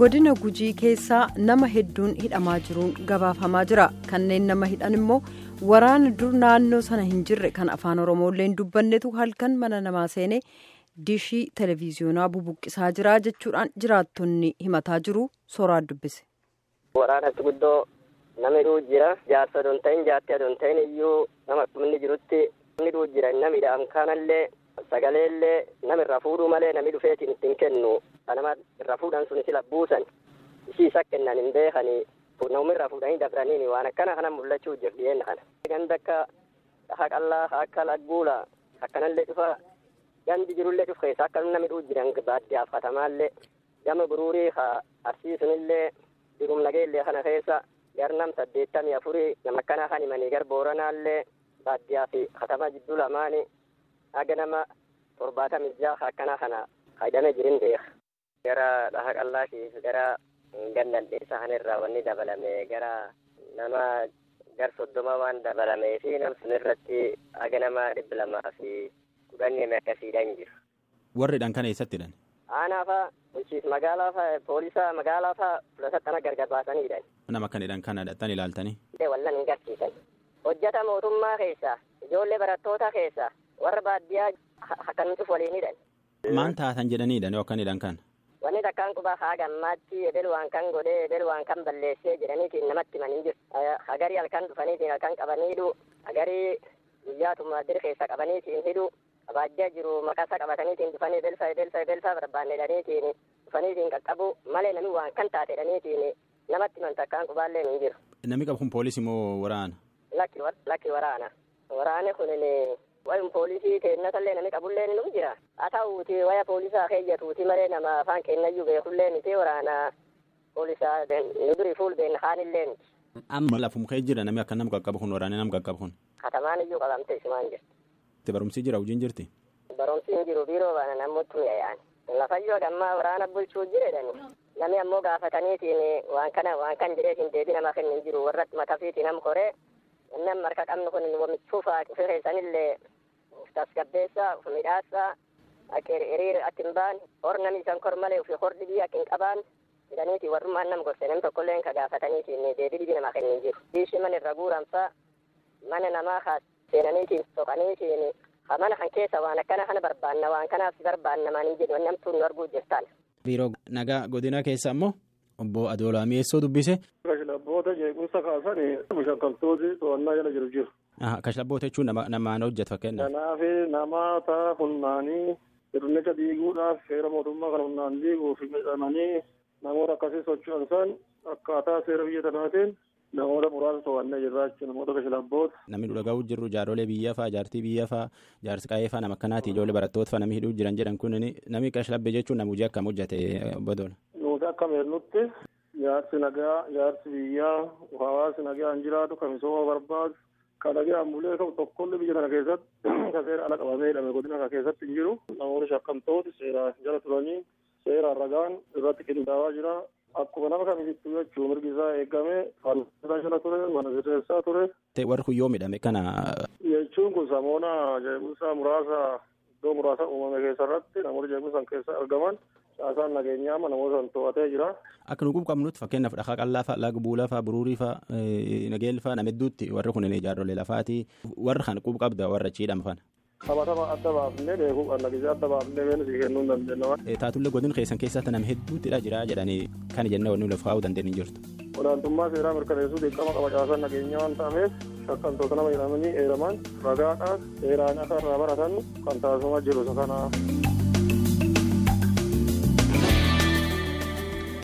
godina gujii keessaa nama hedduun hidhamaa jiruun gabaafamaa jira kanneen nama hidhan immoo waraana dur naannoo sana hin jirre kan afaan oromoollee hin dubbannetu halkan mana namaa seenee diishii televiziyoonaa bubuqqisaa jira jechuudhaan jiraattonni himataa jiru sooraan dubbise. waraanatti guddoo nama hidhuu jira jaarsa odoo hin ta'in jaartii odoo hin ta'in iyyuu nama inni jirutti hidhuu jira nama hidhaam kanallee sagalee illee nama irraa fuudhuu malee namni dhufeetiin ittiin kennu kanama irraa fuudhan sun sila buusan ishii isa kennan hin beekanii namni irraa fuudhanii dabraniini waan akkana kana mul'achuu jiru dhiyeenna kana. Ganda akka haqallaa akka lagguula akkanallee dhufa gandi jirullee dhuf keessa akka namni hidhuu jiran baadiyyaaf katamaallee gama guruurii arsiisunillee jirum nageellee kana keessa garnam saddeettamii afurii nama akkana kan himanii gar booranaallee baadiyyaa fi katama jidduu lamaanii haga nama torbaatamii jaha akkana kana fayyadamee jirin beeka. Gara dhaha qallaa fi gara gannalleessa kanarraa wanni dabalame gara nama gar soddoma waan dabalamee fi nam sun irratti haga nama dhibba lamaa fi kudhanii akkasiidhaan jiru. Warridhaan kana eessatti hidhan? Aanaa fa'a bulchiis magaalaa fa'a poolisa magaalaa fa'a fulasattana gargar baasaniidhaan. Nama kan hidhan kana dhaqxan ilaaltanii? Wallan hin garsiisan. Hojjata mootummaa keessa ijoollee barattoota keessa warra baadiyyaa akkanumti waliin hidhan. Maan taatan jedhaniidhaan yookaan hidhan kan? Wanni takkaan quba haa gammaatti edel waan kan godhee edel waan kan balleessee jedhaniitiin namatti himanii jiru. Hagarii halkan dhufaniitiin halkan qabaniidhu hagarii guyyaa tumaadir keessa qabaniitiin hidhu baadiyyaa jiru maqasa qabataniitiin dhufanii edelsaa edelsaa edelsaa barbaanne jedhaniitiin dhufaniitiin qaqqabu malee namni waan kan taate jedhaniitiin namatti himan takkaan qubaallee hin jiru. Namni qabu kun poolisii moo waraana? Lakki waraana. Waraanni kunin wayum poolisii kennatallee namni qabullee ni jira. Haa ta'uuti waya poolisaa keeyyatuuti malee nama afaan kennayyuu beekullee miti waraana poolisaa nu durii fuuldeen haanillee miti. Amma lafum kee jira namni akka nama qaqqabu kun waraanni nama qaqqabu kun. Katamaan iyyuu qabamte isumaan jirti. Barumsi jira hojiin jirti? Barumsi hin jiru biiroo baana namoota yaa'an. Lafayyoo gammaa waraana bulchuu jireedhani. Namni ammoo gaafataniitiin waan kana waan kan jedheetiin deebii nama kennin jiru warratti matafiitiin nam koree nam marka qabnu kun wamichuufaa cufe keessanillee tasgabbeessaa uf midhaassaa akka hiriira atti hin baan hor nami isan kor malee ufi hor dhibii akka hin qabaan jedhaniiti warrummaan nam gorse nam tokkollee ka gaafataniitiin deebii dhibii nama kennin jiru. Biishi mana irra guuranfaa mana namaa kaas seenaniitiin soqaniitiin ha mana kan keessa waan akkana kana barbaanna waan kanaaf barbaanna maan hin jedhu namtuun nu arguu jirtaan. Biiroo nagaa godina keessa ammoo obbo Adoolaa Mi'eessoo dubbise. Kashlabboota jeequmsa kaasanii shakkaltooti to'annaa jala jiru jiru. Kashlabboota jechuun namaan hojjetu fakkeenyaaf. Kanaaf namoota humnaanii sirnicha diiguudhaaf seera mootummaa kana humnaan diiguuf midhamanii namoota akkasii socho'an san akkaataa seera biyya tanaatiin namoota muraasa to'annee jirra jechuudha namoota kashlabboota. Namni dhuga'uu jirru jaarolee biyya fa'aa jaartii biyya fa'aa jaarsi qaa'ee fa'aa nama akkanaati ijoollee barattoota fa'aa namni hidhuu jiran jedhan kun namni kashlabbe jechuun nama hojii akkam hojjete obbo Adoolaa. Nuti akka meernutti jaarsi nagaa jaarsi biyyaa hawaasi nagaa hin jiraatu kan misooma barbaadu kan nagaan bulee qabu tokkollee biyya kana keessatti kan seera ala qabamee hidhame godina kana keessatti hin jiru namoonni shakkamtooti seeraan jala turanii seeraan ragaan irratti qindaa'aa jira akkuma nama kamittuu jechuun mirgi isaa eegame fannoo jala ture mana sirreessaa ture. Warri kun yoo midhame kana. Jechuun kun samoona jeequmsa muraasa iddoo muraasa uumame keessa irratti namoonni jeequmsa keessa argaman caasaan nageenyaa namoota san to'atee jira. Akka nu qabnutti fakkeenyaaf dhahaa qallaa fa'a laga buulaa fa'a buruurii fa'a nageel fa'a nama hedduutti warri kun ijaarrolee lafaati warra kan quba qabda warra ciidhama fana. Taphatama adda baafnee beekuu qabna gisee adda baafnee beenu si kennuu hin dandeenye. Taatullee godina keessan keessatti nama hedduuttidha jira jedhanii kan jennee wanni lafa kaa'uu dandeenye jirtu. Olaantummaa seeraa mirkaneessuu dirqama qaba caasaan nageenyaa waan ta'ameef shakkamtoota nama jedhamanii eeraman ragaadhaan seeraan akka irraa baratan kan taasifamaa jiru isa kana.